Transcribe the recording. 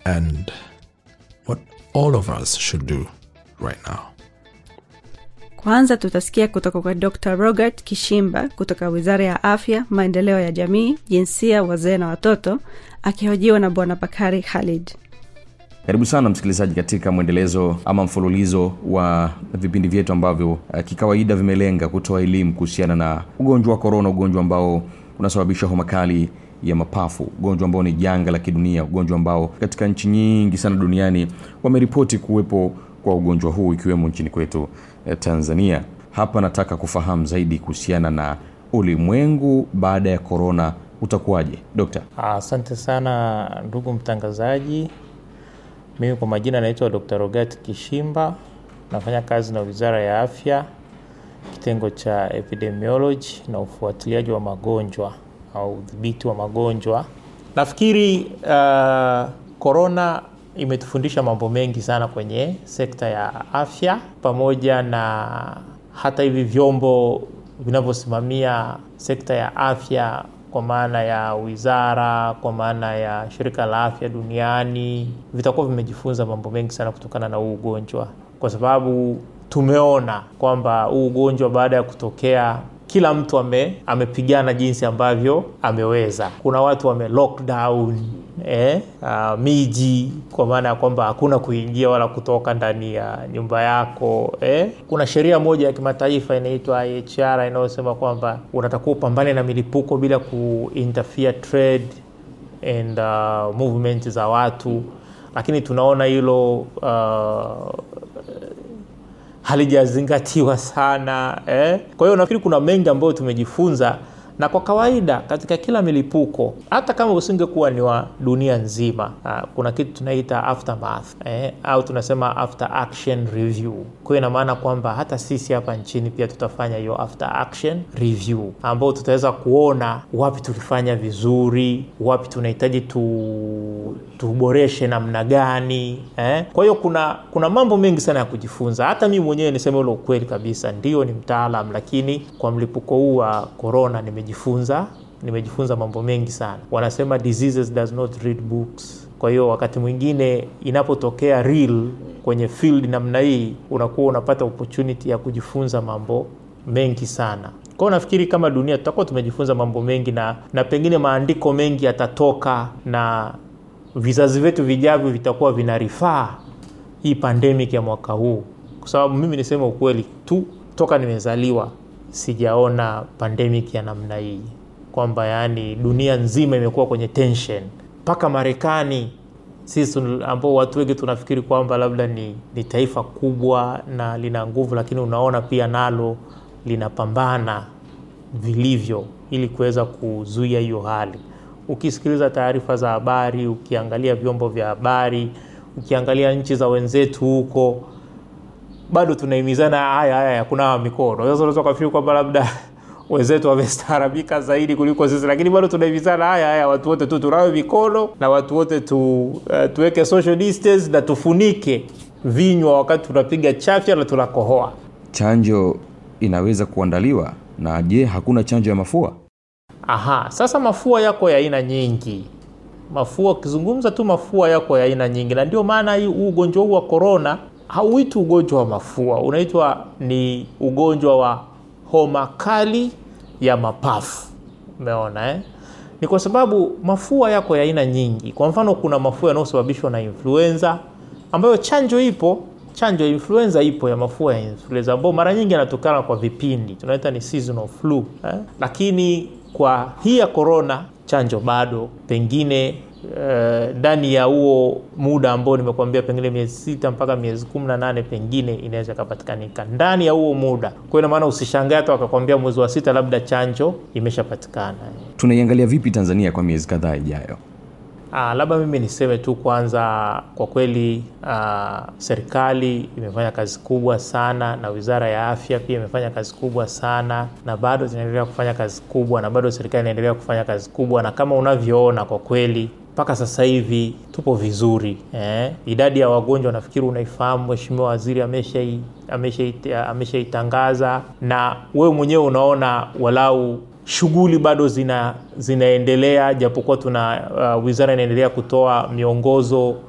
and what all of us should do right now. Kwanza tutasikia kutoka kwa Dr. Robert Kishimba kutoka Wizara ya Afya, Maendeleo ya Jamii, Jinsia, Wazee na Watoto, akihojiwa na Bwana Bakari Khalid. karibu sana msikilizaji katika mwendelezo ama mfululizo wa vipindi vyetu ambavyo uh, kikawaida vimelenga kutoa elimu kuhusiana na ugonjwa wa korona ugonjwa ambao unasababisha homa kali ya mapafu ugonjwa ambao ni janga la kidunia ugonjwa ambao katika nchi nyingi sana duniani wameripoti kuwepo kwa ugonjwa huu ikiwemo nchini kwetu eh, tanzania hapa nataka kufahamu zaidi kuhusiana na ulimwengu baada ya korona utakuwaje dokta Asante sana ndugu mtangazaji. Mimi kwa majina naitwa Dr. Rogat Kishimba, nafanya kazi na Wizara ya Afya, kitengo cha epidemiology na ufuatiliaji wa magonjwa au udhibiti wa magonjwa. Nafikiri korona uh, imetufundisha mambo mengi sana kwenye sekta ya afya, pamoja na hata hivi vyombo vinavyosimamia sekta ya afya kwa maana ya wizara, kwa maana ya shirika la afya duniani, vitakuwa vimejifunza mambo mengi sana kutokana na huu ugonjwa, kwa sababu tumeona kwamba huu ugonjwa baada ya kutokea kila mtu ame, amepigana jinsi ambavyo ameweza. Kuna watu wame lockdown eh, uh, miji kwa maana ya kwamba hakuna kuingia wala kutoka ndani ya nyumba yako eh. Kuna sheria moja ya kimataifa inaitwa IHR inayosema kwamba unatakiwa upambane na milipuko bila kuinterfere trade and uh, movement za watu, lakini tunaona hilo uh, halijazingatiwa sana eh? Kwa hiyo nafikiri kuna mengi ambayo tumejifunza, na kwa kawaida katika kila milipuko, hata kama usingekuwa ni wa dunia nzima, uh, kuna kitu tunaita aftermath eh? au tunasema after action review. Kwa hiyo ina maana kwamba hata sisi hapa nchini pia tutafanya hiyo after action review, ambao tutaweza kuona wapi tulifanya vizuri, wapi tunahitaji tu tuboreshe namna gani eh? Kwa hiyo kuna kuna mambo mengi sana ya kujifunza. Hata mimi mwenyewe niseme ule ukweli kabisa, ndio ni mtaalam, lakini kwa mlipuko huu wa corona nimejifunza nimejifunza mambo mengi sana. Wanasema diseases does not read books. Kwa hiyo wakati mwingine inapotokea real kwenye field namna hii, unakuwa unapata opportunity ya kujifunza mambo mengi sana. Kwa hiyo nafikiri kama dunia tutakuwa tumejifunza mambo mengi na, na pengine maandiko mengi yatatoka na vizazi vyetu vijavyo vitakuwa vinarifaa hii pandemic ya mwaka huu, kwa sababu mimi niseme ukweli tu, toka nimezaliwa sijaona pandemic ya namna hii, kwamba yaani dunia nzima imekuwa kwenye tension, mpaka Marekani sisi ambao watu wengi tunafikiri kwamba labda ni, ni taifa kubwa na lina nguvu, lakini unaona pia nalo linapambana vilivyo ili kuweza kuzuia hiyo hali ukisikiliza taarifa za habari, ukiangalia vyombo vya habari, ukiangalia nchi za wenzetu huko, bado tunahimizana haya haya ya kunawa mikono. Sasa unaweza kufikiri kwamba labda wenzetu wamestaarabika zaidi kuliko sisi, lakini bado tunahimizana haya haya, watu wote tu tunawe mikono na watu wote tu, uh, tuweke social distance na tufunike vinywa wakati tunapiga chafya na tunakohoa. chanjo inaweza kuandaliwa na je hakuna chanjo ya mafua Aha, sasa mafua yako ya aina nyingi. Mafua ukizungumza tu mafua yako ya aina nyingi, na ndio maana hii ugonjwa huu wa korona hauitwi ugonjwa wa mafua, unaitwa ni ugonjwa wa homa kali ya mapafu. Umeona eh? Ni kwa sababu mafua yako ya aina nyingi. Kwa mfano, kuna mafua yanayosababishwa na influenza ambayo chanjo ipo chanjo ya influenza ipo ya mafua ya influenza ambayo mara nyingi yanatokana kwa vipindi tunaita ni seasonal flu eh? Lakini kwa hii ya corona chanjo bado pengine ndani uh, ya huo muda ambao nimekuambia pengine miezi sita mpaka miezi kumi na nane pengine inaweza ikapatikanika ndani ya huo muda. Kwa ina maana usishangae hata wakakwambia mwezi wa sita labda chanjo imeshapatikana. tunaiangalia vipi tanzania kwa miezi kadhaa ijayo Ah, labda mimi niseme tu kwanza, kwa kweli ah, serikali imefanya kazi kubwa sana na wizara ya afya pia imefanya kazi kubwa sana, na bado zinaendelea kufanya kazi kubwa, na bado serikali inaendelea kufanya kazi kubwa, na kama unavyoona kwa kweli mpaka sasa hivi tupo vizuri eh. Idadi ya wagonjwa nafikiri unaifahamu, Mheshimiwa Waziri ameshaitangaza amesha, amesha na wewe mwenyewe unaona walau shughuli bado zina zinaendelea japokuwa tuna uh, wizara inaendelea kutoa miongozo